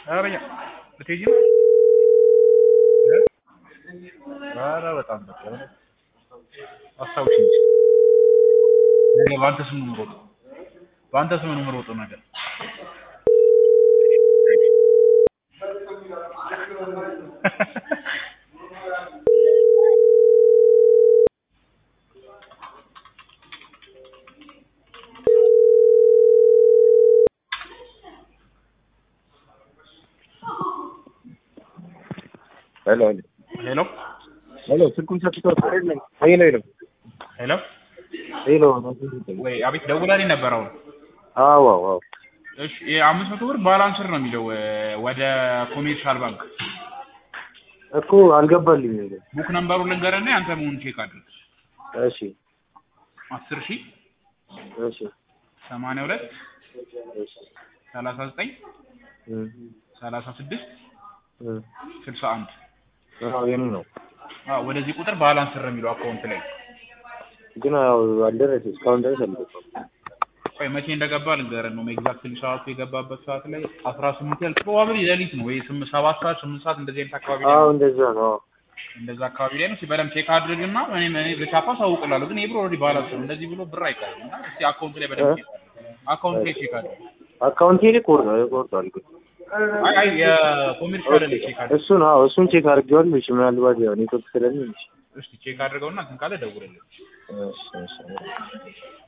ኧረ እኛ ልትሄጂ ነው? ኧረ በጣም በቃ እውነት አስታውሽኝ እስኪ። ነገ በአንተ ስም ነው የምሮጠው። በአንተ ስም ነው የምሮጠው ነገ። ሄሎ ሄሎ ሄሎ፣ ስልኩን ሰጥቶት አይደለም? ሄሎ ሄሎ ሄሎ ሄሎ። ወይ አቤት፣ ደውላልኝ ነበር አሁን። አዎ አዎ አዎ። እሺ የአምስት መቶ ብር ባላንስር ነው የሚለው እ፣ ወደ ኮሜርሻል ባንክ እኮ አልገባልኝ። ቡክ ነምበሩን ልንገርና ያንተ መሆኑን ቼክ አድርግ። እሺ አስር ሺህ እሺ ሰማንያ ሁለት እሺ ሰላሳ ዘጠኝ እም ሰላሳ ስድስት እም ስልሳ አንድ አዎ የኔ ነው። አዎ ወደዚህ ቁጥር ባላንስር ነው የሚለው አካውንት ላይ። ግን ያው አልደረሰ እስካሁን ድረስ አልገባም። ቆይ መቼ እንደገባ ልንገርህ ነው ኤግዛክትሊ ሰዓቱ የገባበት ሰዓት ላይ አስራ ስምንት ያህል ፕሮባብሊ ሌሊት ነው ወይ ስምንት ሰባት ሰዓት ስምንት ሰዓት እንደዚህ አይነት አካባቢ ላይ አዎ ነው። እንደዛ ነው። አዎ እንደዛ አካባቢ ላይ ነው። እስኪ በደምብ ቼክ አድርግና እኔ እኔ በቻፓ ሳውቅላለሁ። ግን የብሮ ኦልሬዲ ባላንስ ነው እንደዚህ ብሎ ብር አይቀርም እና እስኪ አካውንት ላይ በደምብ ቼክ አድርግ። አካውንት ላይ ቼክ አድርግ። አካውንቴ ላይ ቆርጧል ቆርጧል። ግን አይ አይ የኮሜርሻል ላይ ቼክ አድርግ። እሱን አዎ እሱን ቼክ አድርጌዋለሁ። እሺ ምናልባት ያው ኔትወርክ ስለሚል እሺ እስኪ ቼክ አድርገውና እንትን ካለ ደውልልኝ። እሺ እሺ